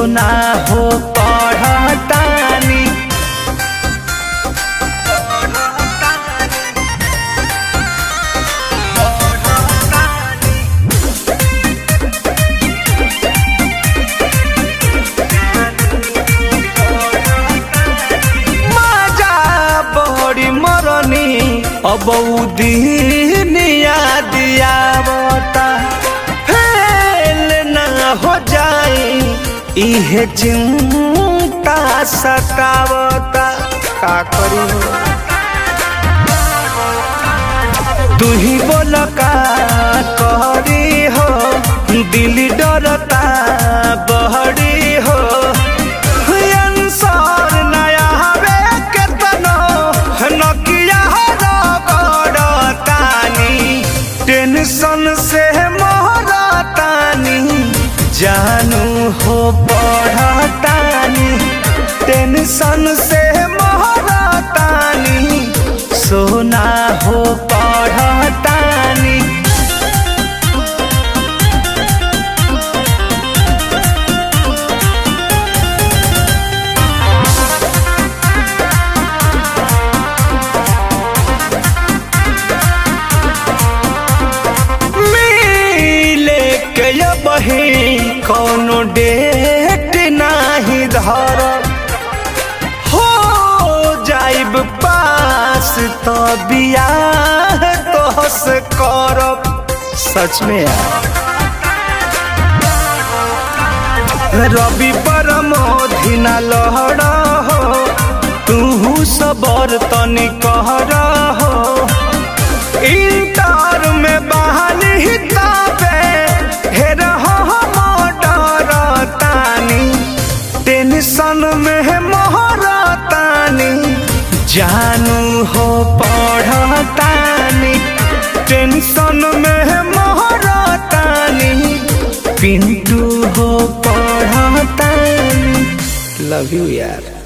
सोना हो पढ़तानी माजा बड़ी मरनी अब दिन याद आवता फेल ना हो जाए इहे चिंता सतावता का करी हो तू ही बोल का करी हो दिल डरता बहरी हो अंसार नया हवे केतनो नकिया रगड़तानी टेंशन से मोहरतानी जानू हो पढ़तानी टेंशन से मोहरतानी सोना हो पढ़तानी मिले के ये बही कोनो डेट नाही धर हो जाइब पास तो बियाह तो से करब सच में यार रवि परमोधि न लहड़ हो तू सबर तनी कहर हो इंटर में बहाली ताबे हेर हम डरतानी टेंशन में मोहरतानी जानू हो पढ़तानी टेंशन में मोहरतानी पिंटू हो पढ़तानी लव यू यार